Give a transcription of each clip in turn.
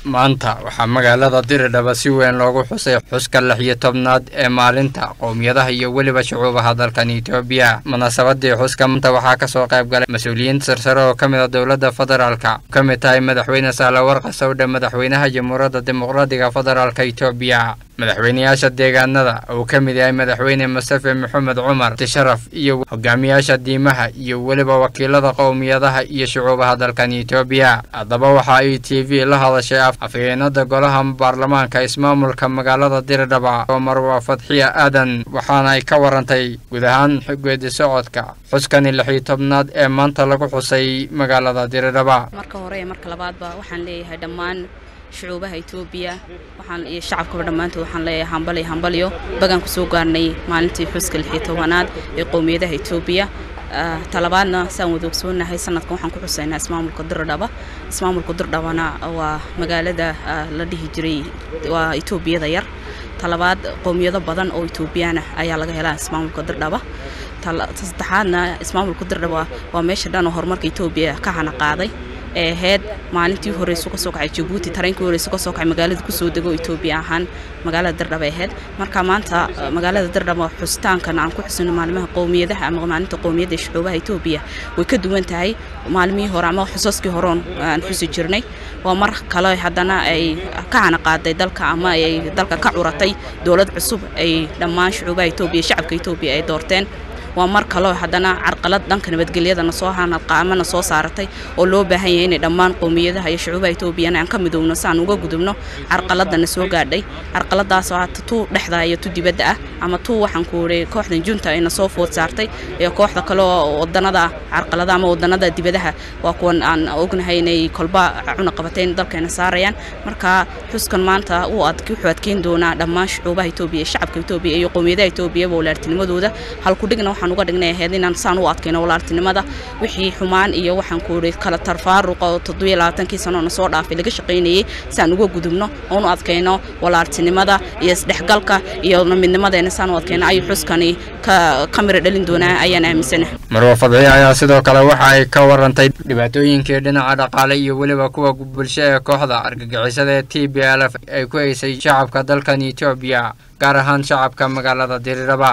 maanta waxaa magaalada diridhaba si weyn loogu xusay xuska lix iyo tobnaad ee maalinta qowmiyadaha iyo weliba shucuubaha dalkan etoobiya munaasabadii xuska maanta waxaa kasoo qayb galay mas-uuliyiin sarsare oo ka mid a dowladda federaalka ka mid tahay madaxweyne sahlawarqa sawdhe madaxweynaha jamhuuriyadda dimuqraadiga federaalka etoobiya madaxweyneyaasha deegaanada uu ka mid yahay madaxweyne mustafe maxamed cumar tisharaf iyo hogaamiyaasha diimaha iyo weliba wakiilada qowmiyadaha iyo shucuubaha dalkan etoobiya haddaba waxa ay t v la hadashay afhayeenada golaha baarlamaanka ismaamulka magaalada diridhaba oo marwa fadxiya aadan waxaana ay ka warantay guud ahaan geedi socodka xuskani lix iyo tobnaad ee maanta lagu xusay magaalada diridhaba marka hore iyo marka labaadba waxaan leeyahay dhammaan shucuubaha etoobiya waxaan iyo shacabkaba dhammaantood waxaan leeyahay hambaliyo hambalyo bagaan ku soo gaarnay maalintii xuska lix iyo tobanaad ee qowmiyadaha etoobiya talabaadna saan wada ogsoonahay sanadkan waxaan ku xusaynaa ismaamulka dirdhaba ismaamulka dirdhabana waa magaalada la dhihi jiray waa etoobiyada yar talabaad qowmiyado badan oo etoobiyana ayaa laga helaa ismaamulka dirdhaba saddexaadna ismaamulka dirdhaba waa meesha dhan oo horumarka etoobiya ka hana qaaday ee ahayd maalintii horeysu kasoo kacay jabuuti tareenkii horeysu kasoo kacay magaalada kusoo dego etoobiya ahaan magaalada dirdhaba ahayd marka maanta magaalada dirdhaba xusitaankan aan ku xusino maalimaha qowmiyadaha ama maalinta qowmiyadda ee shucuubaha etoobiya way ka duwan tahay maalmihii hore ama xusaskii horeon aan xusi jirnay waa mar kale haddana ay ka hana qaaday dalka ama ay dalka ka curatay dowlad cusub ay dhammaan shucuubaha etoobiya shacabka etoobiya ay doorteen waa mar kaloo haddana carqalad dhanka nabadgelyadana soo hanaqaamana soo saaratay oo loo baahan yahay inay dhammaan qowmiyadaha iyo shucuubaha etoobiyana aan ka midoowno si aan uga gudubno carqaladana soo gaadhay carqaladaasoo hata tuu dhexda iyo tu dibadda ah ama tuu waxaan ku wuri kooxdan junta ayna soo food saartay iyo kooxda kale oo wadanada carqalada ama wadanada dibadaha waa kuwan aan ognahay inay kolba cunaqabateyn dalkeena saarayaan marka xuskan maanta uu wuxuu adkeyn doonaa dhammaan shucuubaha etoobiya shacabka etoobiya iyo qowmiyadaha etoobiyaba walaartinimadooda halkudhigna waxaan uga dhignay ahayd inaan saan u adkayno walaaltinimada wixii xumaan iyo waxaan ku uri kala tarfaaruqa oo toddobiyo labaatankii sanoona soo dhaafay laga shaqaynayay si aan uga gudubno oon u adkayno walaaltinimada iyo isdhexgalka iyo midnimadeena saan u adkayno ayuu xuskani ka mira dhalin doonaa ayaan aaminsana marwa fadxiye ayaa sidoo kale waxa ay ka warantay dhibaatooyinkii dhinaca dhaqaale iyo weliba kuwa bulsho ee kooxda argagixisada ee t b l f ay ku haysay shacabka dalkan etoobiya gaar ahaan shacabka magaalada diriraba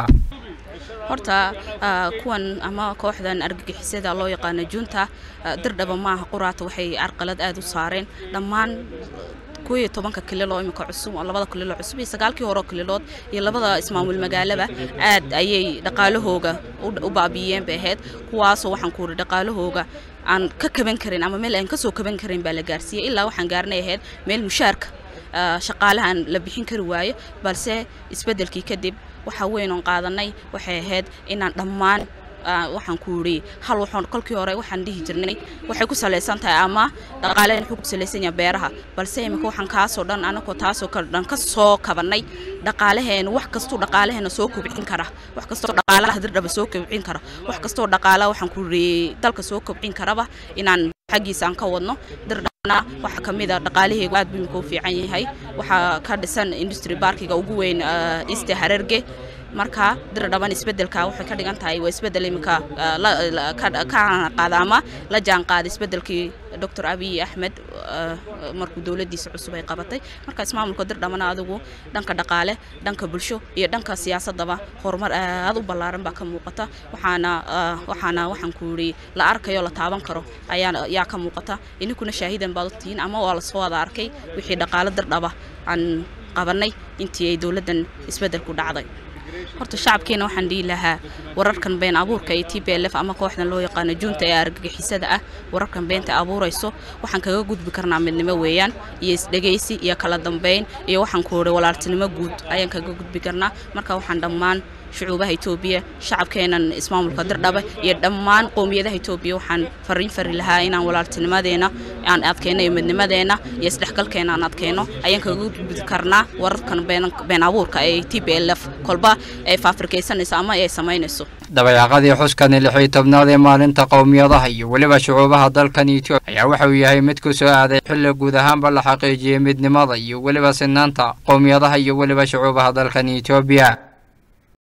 horta kuwan ama kooxdan argagixisada loo yaqaano junta dirdhaba maaha quraata waxay carqalad aada u saareen dhammaan kuwiyo tobanka kilil oo imika cusub oo labada kililoo cusub iyo sagaalkii horeo kililood iyo labada ismaamul magaalaba aad ayay dhaqaalahooga u baabiiyeen bay ahayd kuwaasoo waxaan ku uri dhaqaalahooga aan ka kaban karin ama meel aan kasoo kaban karin baa la gaarsiiyey ilaa waxaan gaarnay ahayd meel mushaarka shaqaalahan la bixin kari waayo balse isbeddelkii kadib waxa weyn oon qaadanay waxay ahayd inaan dhammaan waxaan ku yidhi hal waxoon kolkii hore waxaan dhihi jirnay waxay ku salaysan tahay ama dhaqaaleen wuxuu ku salaysan yahay beeraha balse imika waxaan kaasoo dhan anagoo taasoo kale dhan ka soo kabanay dhaqaalaheena wax kastuu dhaqaalaheena soo kobcin kara wax kastoo dhaqaalaha dirdhaba soo kobcin kara wax kastoo dhaqaalaha waxaan ku yidhi dalka soo kobcin karaba inaan xaggiisa aan ka wadno dirdhabana waxaa ka mid a dhaqaalaheegu aad buu imika u fiican yahay waxaa ka dhisan industry barkiga ugu weyn east harerge marka dirdhaban isbedelka waxay ka dhigan tahay waa isbedel imika ka qaada ama la jaan qaada isbedelkii doctor abiy axmed markuu dowladiisa cusub ay qabatay marka ismaamulka dirdhabana adigu dhanka dhaqaale dhanka bulsho iyo dhanka siyaasadaba horumar aad u ballaaran baa ka muuqata waxaana waxaana waxaan ku yidhi la arkayo la taaban karo ayaa yaa ka muuqata ininkuna shaahidan baad ogtihiin ama waa lasoo wada arkay wixii dhaqaale dirdhaba aan qabanay intii ay dowladdan isbedelku dhacday horta shacabkeena waxaan dhihi lahaa wararkan been abuurka ee t b l f ama kooxdan loo yaqaano junta ee argagixisada ah wararkan beenta abuurayso waxaan kaga gudbi karnaa midnimo weeyaan iyo isdhegaysi iyo kala dambeyn iyo waxaan ku uri walaaltinimo guud ayaan kaga gudbi karnaa marka waxaan dhammaan shucuubaha etoobiya shacabkeenan ismaamulka dirdhaba iyo dhammaan qowmiyadaha etoobiya waxaan fariin fari lahaa inaan walaaltinimadeena aan adkeyno iyo midnimadeena iyo isdhexgalkeena aan adkeyno ayaan kaga gudbi karnaa wararkan been abuurka ee t b l f kolba ay faafirkaysanayso ama ay samaynayso dabayaaqadii xuskani lix iyo tobnaad ee maalinta qowmiyadaha iyo weliba shucuubaha dalkan etoobiya ayaa waxa uu yahay mid ku soo aaday xilli guud ahaanba la xaqiijiyey midnimada iyo weliba sinaanta qowmiyadaha iyo weliba shucuubaha dalkan etoobiya